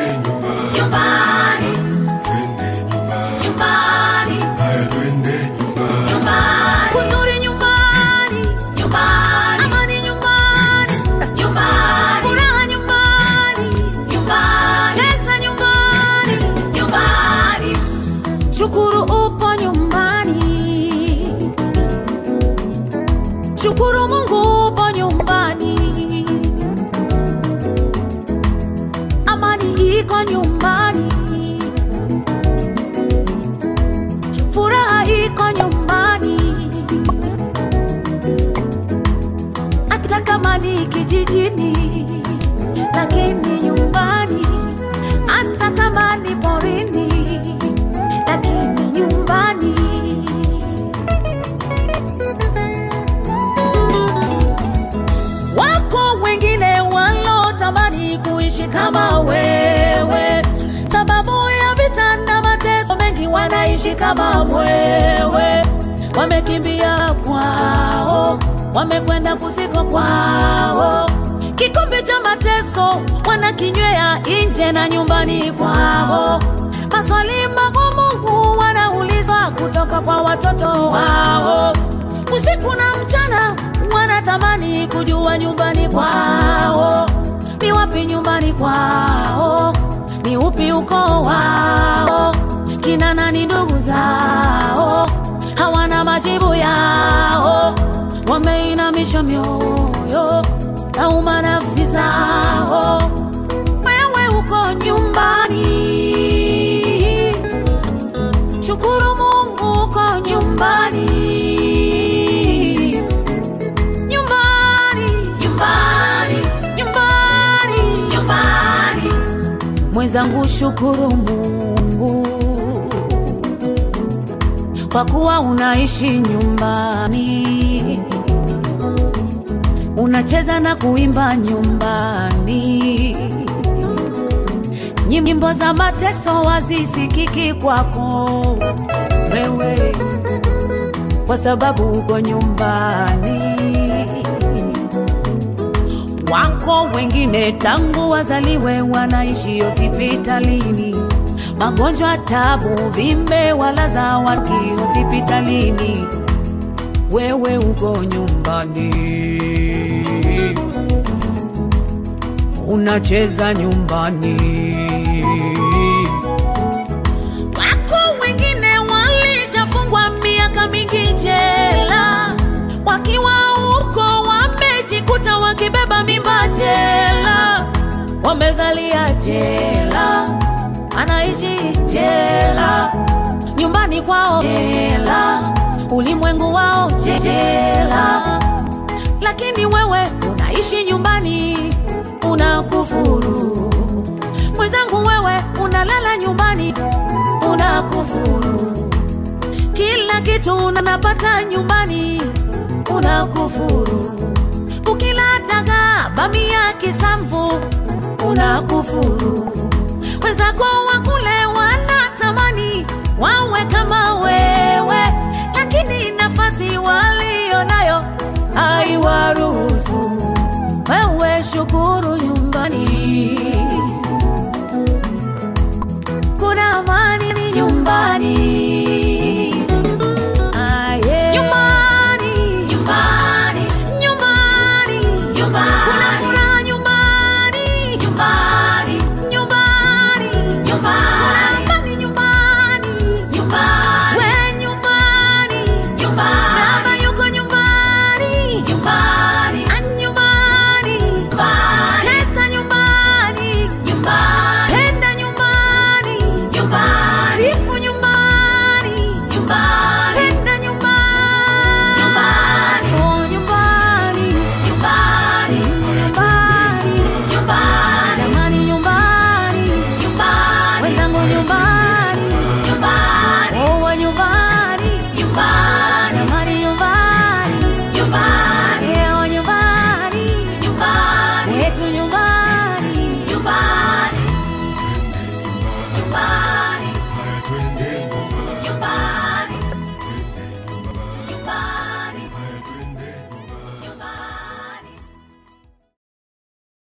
nyumbani, nyumbani, nyumbani, Kuzuri nyumbani, nyumbani, amani nyumbani, nyumbani, furaha nyumbani, nyumbani, cheza nyumbani, nyumbani, shukuru upo nyumbani, shukuru Mungu upo nyumbani, amani iko nyumbani, furaha iko nyumbani, hata kama ni kijijini, lakini nyumbani, hata kama ni porini, lakini nyumbani. Wako wengine walotamani kuishi kama wewe, sababu ya vita na mateso mengi, wanaishi kama mwewe, wamekimbia kwao, wamekwenda kusiko kwao, kikombe cha mateso wanakinywea nje na nyumbani kwao, maswali magumu wanaulizwa kutoka kwa watoto wao, usiku na mchana wanatamani kujua nyumbani kwao ni wapi nyumbani kwao ni upi ukoo wao kina nani ndugu zao hawana majibu yao wameinamisha mioyo nauma nafsi zao wewe uko nyumbani shukuru mungu uko nyumbani nyumbani nyumbani, nyumbani nyumbani, mwenzangu shukuru mungu kwa kuwa unaishi nyumbani unacheza na kuimba nyumbani nyimbo za mateso wazisikiki kwako wewe kwa sababu uko nyumbani wako wengine tangu wazaliwe wanaishi hospitalini, magonjwa, tabu, vimbe walaza waki hospitalini, wewe uko nyumbani unacheza nyumbani. Wako wengine walishafungwa miaka mingi jela, wakiwa huko wamejikuta wakibeba mimba jela, wamezalia jela, anaishi jela, nyumbani kwao jela, ulimwengu wao jela, lakini wewe unaishi nyumbani, unakufuru mwenzangu, wewe unalala nyumbani, unakufuru kila kitu unapata nyumbani, unakufuru. Ukila dagaa, bamia, kisamvu, unakufuru.